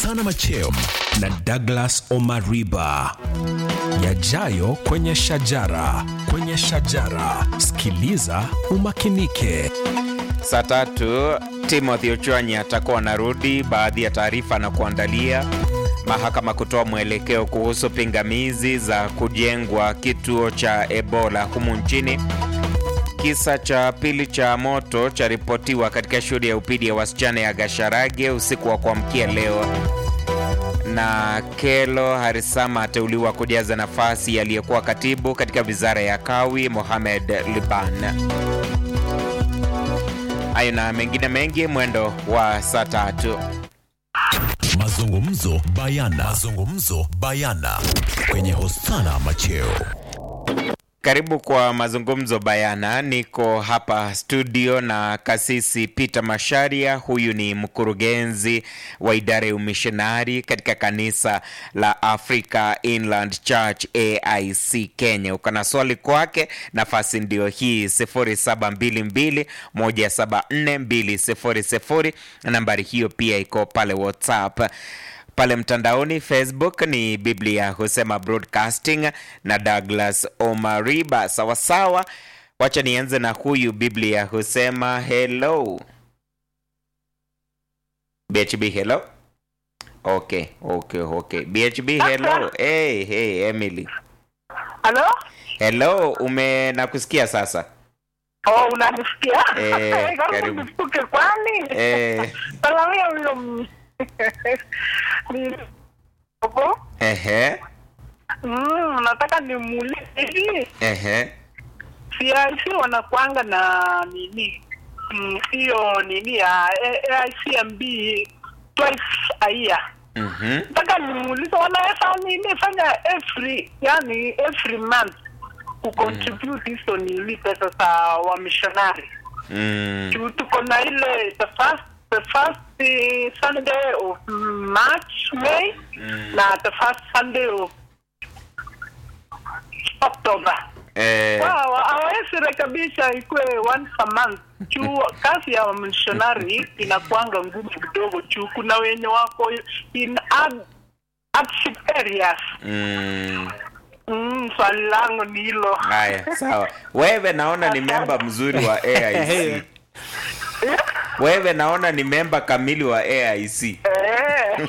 Hosana Machem na Douglas Omariba. Yajayo kwenye shajara, kwenye shajara. Sikiliza umakinike. Saa tatu Timothy Ochwanyi atakuwa anarudi. Baadhi ya taarifa na kuandalia mahakama kutoa mwelekeo kuhusu pingamizi za kujengwa kituo cha Ebola humu nchini. Kisa cha pili cha moto charipotiwa katika shule ya upili ya wasichana ya Gasharage usiku wa kuamkia leo, na Kelo Harisama ateuliwa kujaza nafasi aliyekuwa katibu katika wizara ya Kawi Mohamed Liban. Hayo na mengine mengi mwendo wa saa tatu. Mazungumzo bayana. Mazungumzo bayana kwenye Hosana Macheo. Karibu kwa mazungumzo bayana. Niko hapa studio na kasisi Peter Masharia. Huyu ni mkurugenzi wa idara ya umishonari katika kanisa la Africa Inland Church AIC Kenya. Uko na swali kwake, nafasi ndio hii 0722174200. Nambari hiyo pia iko pale WhatsApp pale mtandaoni Facebook ni Biblia husema broadcasting na Douglas Omariba. Sawasawa, wacha nianze na huyu Biblia husema hello. BHB hello. Okay, okay, okay. BHB hello. Hey, hey, Emily. Halo? Hello, ume nakusikia sasa. Oh, unanisikia? Eh, Karibu karibu. nisipuke kwani? Eh, Salamia huyo m- ni Opo? ehe, Mm, nataka nimuulize hivi ehe. CIC wanakuanga na nini Mm, hiyo nini ya A- AICMB twice a year. Mhm. Nataka nimuulize wanaweza nini fanya every yani every month kucontribute hizo nini pesa za wamishonari Mm. juu tuko na ile the first the first eh, Sunday of March May na the first Sunday of October. Eh, Wow, hawezi rekebisha ikuwe once a month juu kazi ya missionary inakuanga ngumu kidogo juu kuna wenye wako in hard- hardship areas. mm. Mm, swali langu ni hilo. Haya, sawa. Wewe naona ni memba mzuri wa AIC. Wewe naona ni memba kamili wa AIC. Eh.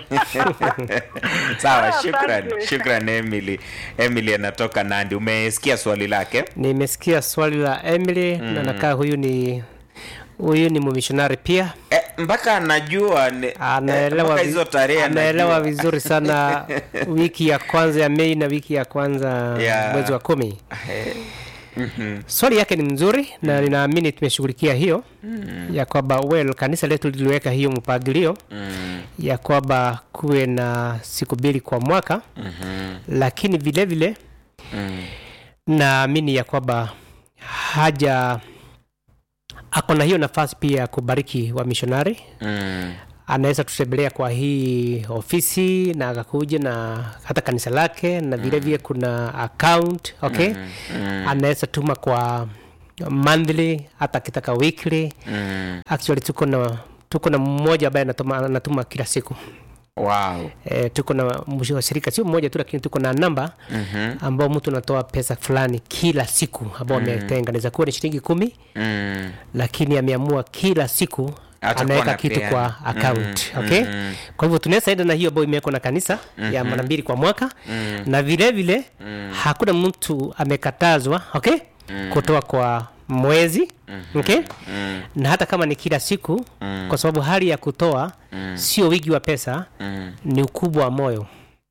Sawa, Ah, shukran. asante. Shukran Emily. Emily anatoka Nandi. Umesikia swali lake? Nimesikia swali la Emily na nakaa huyu ni huyu ni mumishonari pia Eh, mpaka anajua ni- eh, anaelewa mpaka vi- hizo tarehe anaelewa anajua. vizuri sana wiki ya kwanza ya Mei na wiki ya kwanza Yeah. mwezi wa kumi. Eh, Swali yake ni mzuri na ninaamini tumeshughulikia hiyo ya kwamba well, kanisa letu liliweka hiyo mpangilio ya kwamba kuwe na siku mbili kwa mwaka lakini vile vile naamini ya kwamba haja ako na hiyo nafasi pia ya kubariki wa mishonari mm, anaweza tutembelea kwa hii ofisi na akakuja na hata kanisa lake na vile vile kuna account okay anaweza tuma kwa monthly hata akitaka weekly mm. actually tuko na tuko na mmoja ambaye anatuma, anatuma kila siku Wow. e, tuko na washirika sio mmoja tu lakini tuko na namba ambao mtu anatoa pesa fulani kila siku ambao ametenga naweza kuwa ni shilingi kumi Mm. lakini ameamua kila siku Atakuwa anaweka anapeana. kitu kwa account Mm, okay mm. kwa hivyo tunaweza enda na hiyo ambayo imewekwa na kanisa ya mara mbili kwa mwaka na vile vile hakuna mtu amekatazwa okay kutoa kwa mwezi okay na hata kama ni kila siku kwa sababu hali ya kutoa sio wingi wa pesa ni ukubwa wa moyo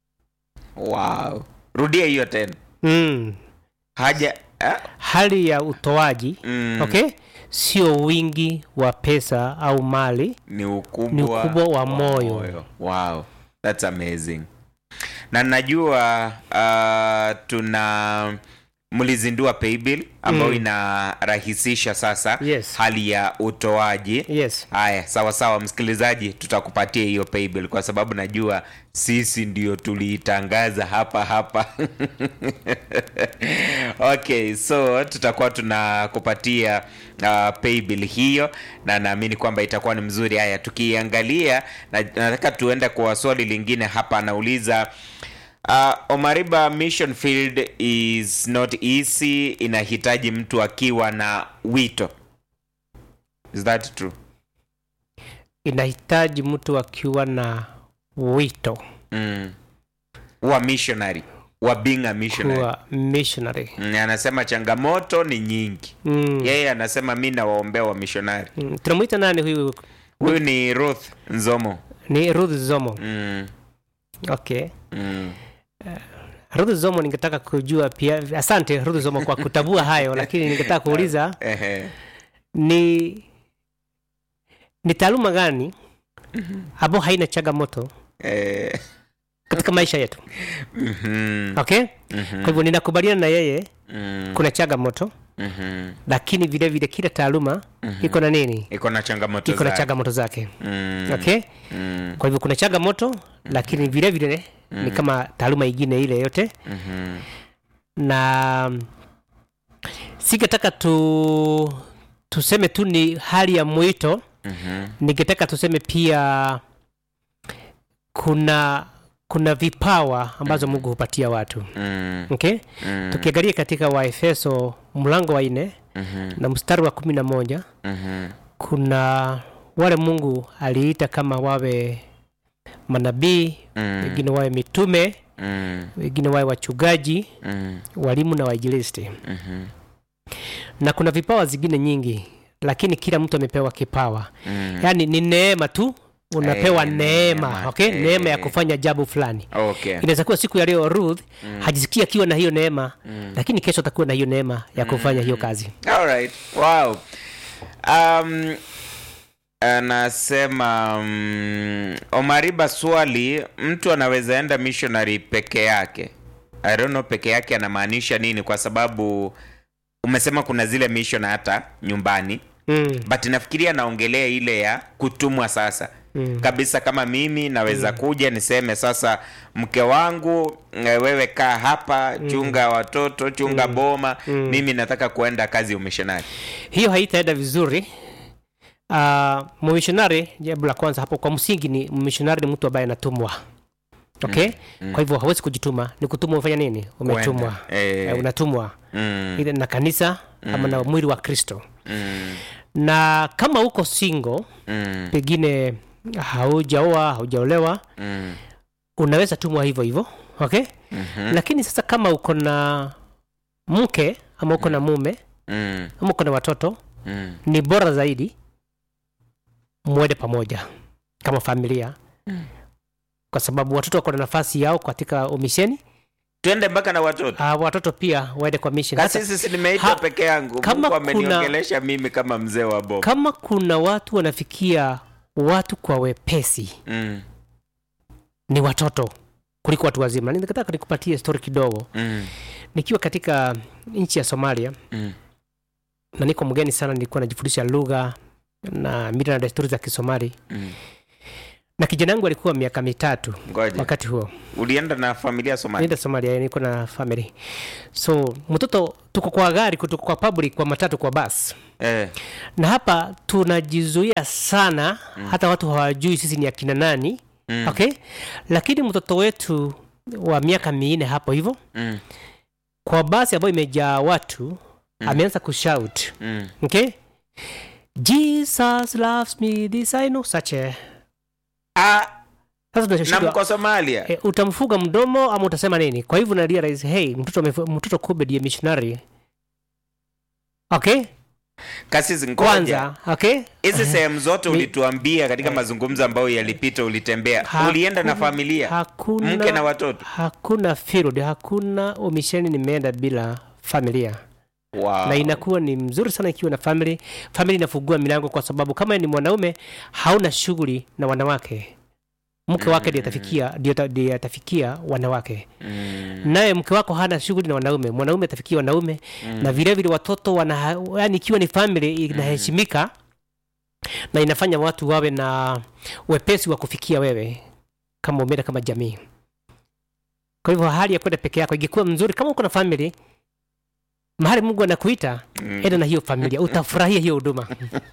Wow. Rudia hiyo tena. mm. Haja ah? hali ya utoaji Mm. okay sio wingi wa pesa au mali ni ukubwa, Ni ukubwa wa moyo. Wow, that's amazing. Na najua uh, tuna mlizindua paybill ambayo inarahisisha sasa Yes. hali ya utoaji yes haya sawa sawa msikilizaji tutakupatia hiyo paybill kwa sababu najua sisi ndio tuliitangaza hapa hapa okay so tutakuwa tunakupatia uh, paybill hiyo na naamini kwamba itakuwa ni mzuri haya tukiangalia na, nataka tuende kwa swali lingine hapa anauliza Uh, Omariba mission field is not easy, inahitaji mtu akiwa na wito. Is that true? inahitaji mtu akiwa na wito Mm. Wa missionary, wa being a missionary. kuwa missionary Mm, anasema changamoto ni nyingi. mm. Yeye anasema mi nawaombea wa missionary. mm. tunamwita nani huyu Huyu ni Ruth Nzomo. ni ruth zomo Mm. okay Mm. ruth zomo ningetaka kujua pia asante ruth zomo kwa kutabua hayo lakini ningetaka kuuliza Ehe. ni ni taaluma gani ambao haina changamoto Eh. katika maisha yetu Mhm. okay kwa hivyo ninakubaliana na yeye Mm. kuna changamoto Mhm. lakini vile vile kila taaluma iko na nini Iko na changamoto iko na zake. changamoto zake Mm. okay Mm. kwa hivyo kuna changamoto lakini vile vile ni kama taaluma ingine ile yote Mhm. na singetaka tu tuseme tu ni hali ya mwito Mhm. ningetaka tuseme pia kuna kuna vipawa ambazo mungu hupatia watu Mm. okay? Mm. tukiangalia katika waefeso mlango wa nne Mhm. na mstari wa kumi na moja Mhm. kuna wale mungu aliita kama wawe manabii Mm. wengine wawe mitume Mm. wengine wawe wachungaji Mm. walimu na wainjilisti Mhm. na kuna vipawa zingine nyingi lakini kila mtu amepewa kipawa Mm. yaani ni neema tu unapewa Eh, neema neema. okay? Eh. neema ya kufanya jambo fulani Okay. inaweza kuwa siku ya leo ruth hajisikia akiwa na hiyo neema lakini kesho atakuwa na hiyo neema ya kufanya hiyo kazi All right. Wow. Um, anasema um, Omariba, swali, mtu anaweza enda missionary peke yake? I don't know peke yake anamaanisha nini, kwa sababu umesema kuna zile mission hata nyumbani mm. but nafikiria naongelea ile ya kutumwa sasa Mm. kabisa kama mimi naweza kuja niseme sasa mke wangu eh, wewe kaa hapa chunga watoto chunga boma mimi nataka kuenda kazi ya umishonari hiyo haitaenda vizuri uh, mumishonari jambo la kwanza hapo kwa msingi ni mumishonari ni mtu ambaye anatumwa okay kwa hivyo hawezi kujituma ni kutumwa umefanya nini umetumwa Kwenda. Eh. Eh, unatumwa mm, either na kanisa ama na mwili wa kristo mm, na kama uko single mm, pengine haujaoa haujaolewa mm, unaweza tumwa hivyo hivyo okay mhm, lakini sasa kama uko na mke ama uko na mume mm, ama uko na watoto mm. ni bora zaidi mwende pamoja kama familia kwa sababu watoto wako na nafasi yao katika umisheni twende mpaka na watoto uh, watoto pia waende kwa mission Hata kasisi si nimeitwa ha- peke yangu kama mungu kuna- ameniongelesha mimi kama mzee wa bob kama kuna watu wanafikia watu kwa wepesi mm, ni watoto kuliko watu wazima ningetaka nikupatie story kidogo mm, nikiwa katika nchi ya somalia mm, na niko mgeni sana nilikuwa najifundisha lugha na mila na desturi za kisomali mm. na kijana yangu alikuwa miaka mitatu ngoja wakati huo ulienda na familia somali nienda somalia niko na family so mtoto tuko kwa gari tuko kwa public kwa matatu kwa bus eh, na hapa tunajizuia sana mm. hata watu hawajui sisi ni akina nani Mm. okay lakini mtoto wetu wa miaka minne hapo hivyo mm, kwa basi ambayo imejaa watu mm. ameanza kushout mm. okay jesus loves me this i know such a Ah, sasa na tunashindwa mko somalia e, utamfuga mdomo ama utasema nini kwa hivyo na realize hey mtoto amefu- mtoto kumbe ndiye missionary okay kasisi ngoja kwanza okay hizi sehemu zote Mi- ulituambia katika mazungumzo ambayo yalipita ulitembea ulienda na Hakuna- familia hakuna mke na watoto hakuna field hakuna umisheni nimeenda bila familia wow. na inakuwa ni mzuri sana ikiwa na family family inafungua milango kwa sababu kama ni mwanaume hauna shughuli na wanawake mke wake ndiye atafikia ndiye ata- ndiye atafikia wanawake naye mke wako hana shughuli na wanaume mwanaume atafikia wanaume na vile vile watoto wana yani ikiwa ni family inaheshimika na inafanya watu wawe na wepesi wa kufikia wewe kama umeenda kama jamii kwa hivyo hali ya kwenda peke yako ingekuwa mzuri kama uko na family mahali mungu anakuita enda na hiyo familia utafurahia hiyo huduma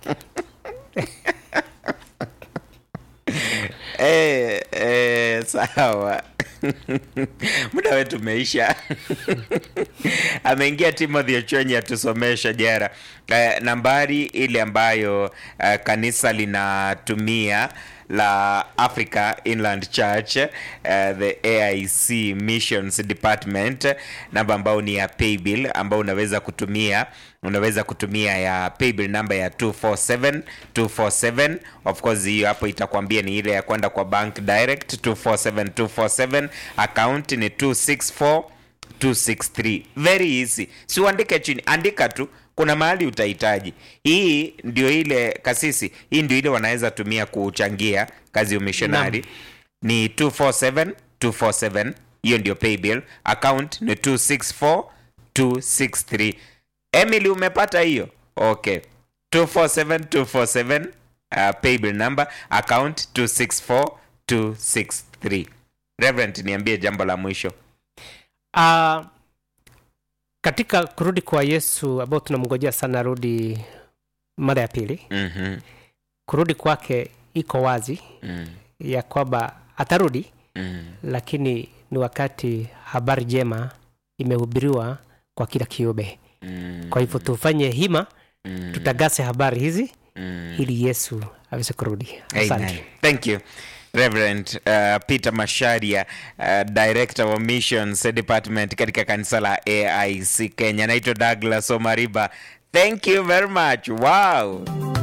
Eh, eh, sawa muda wetu umeisha ameingia timothy ochonyi atusomesha jera eh, nambari ile ambayo eh, kanisa linatumia la africa inland church eh, the aic missions department namba ambayo ni ya paybill ambao unaweza kutumia unaweza kutumia ya paybill namba ya 247 247 of course hiyo hapo itakwambia ni ile ya kwenda kwa bank direct 247 247 account ni 264 263 very easy si uandike chini andika tu kuna mahali utahitaji hii ndio ile kasisi hii ndio ile wanaweza tumia kuchangia kazi ya umishonari ni 247 247 hiyo ndio paybill account ni 264 263 emily umepata hiyo okay 247 247 uh, paybill number account 264 263 reverend niambie jambo la mwisho uh, katika kurudi kwa yesu ambao tunamngojea sana arudi mara ya pili mm-hmm. kurudi kwake iko wazi mm. ya kwamba atarudi Mm. lakini ni wakati habari njema imehubiriwa kwa kila kiumbe Mm. kwa hivyo tufanye hima Mm. tutagase habari hizi Mm. ili yesu aweze kurudi Amen. asante Thank you. Reverend uh, Peter Masharia, uh, Director wa Missions Department katika kanisa la AIC Kenya. Naitwa Douglas Omariba. Thank you very much. Wow.